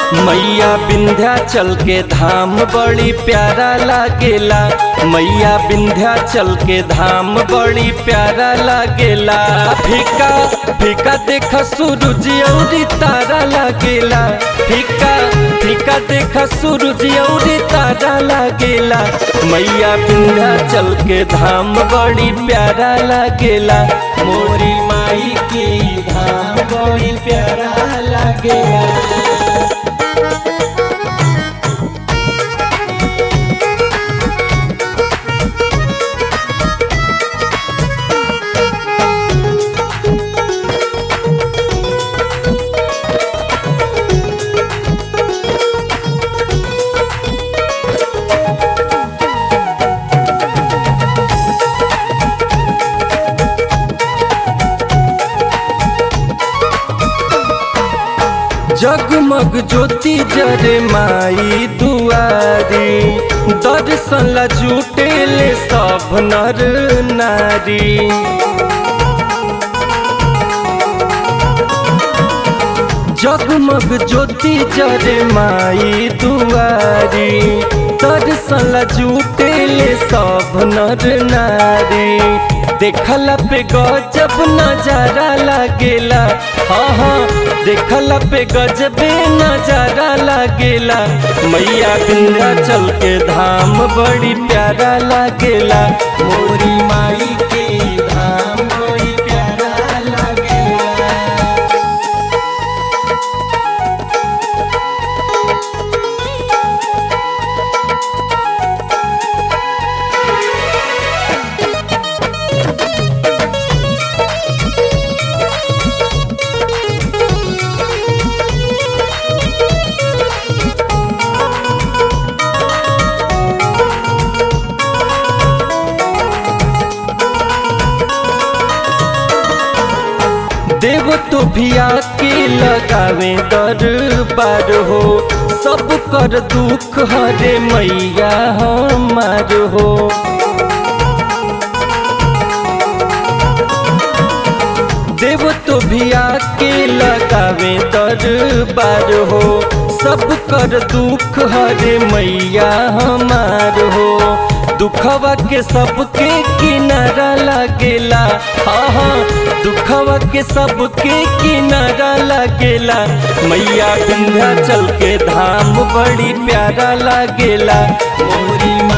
मैया विंध्याचल के धाम बड़ी प्यारा लागेला मैया विंध्याचल के धाम बड़ी प्यारा लागेला फीका फीका देख सूरज औरी तारा लागेला फीका फीका देख सूरज औरी तारा लागेला मैया विंध्याचल के धाम बड़ी प्यारा लागेला मोरी माई के धाम बड़ी प्यारा लागेला जगमग ज्योति जरे माई दुआरी दर्शन ला जुटेले सब नर नारी जगमग ज्योति जरे माई दुआरी दर्शन ला जुटेले सब नर नारी देखला पे गजब नजारा लागेला हाँ हाँ देखला पे गजबे नजारा लागेला मैया विंध्याचल के धाम बड़ी प्यारा लागेला मोरी माई के धाम बड़ी प्यारा लागेला देव तो भी आके लगावे दरबार हो सब कर दुख हरे मैया हमार हो देव तो भी आके लगावे दरबार हो सब कर दुख हरे मैया हमार हो दुखवा के सबके किनारा लागेला हाँ हाँ दुखवा के सबके किनारा लागेला मैया विंध्याचल के धाम बड़ी प्यारा लागेला मोरी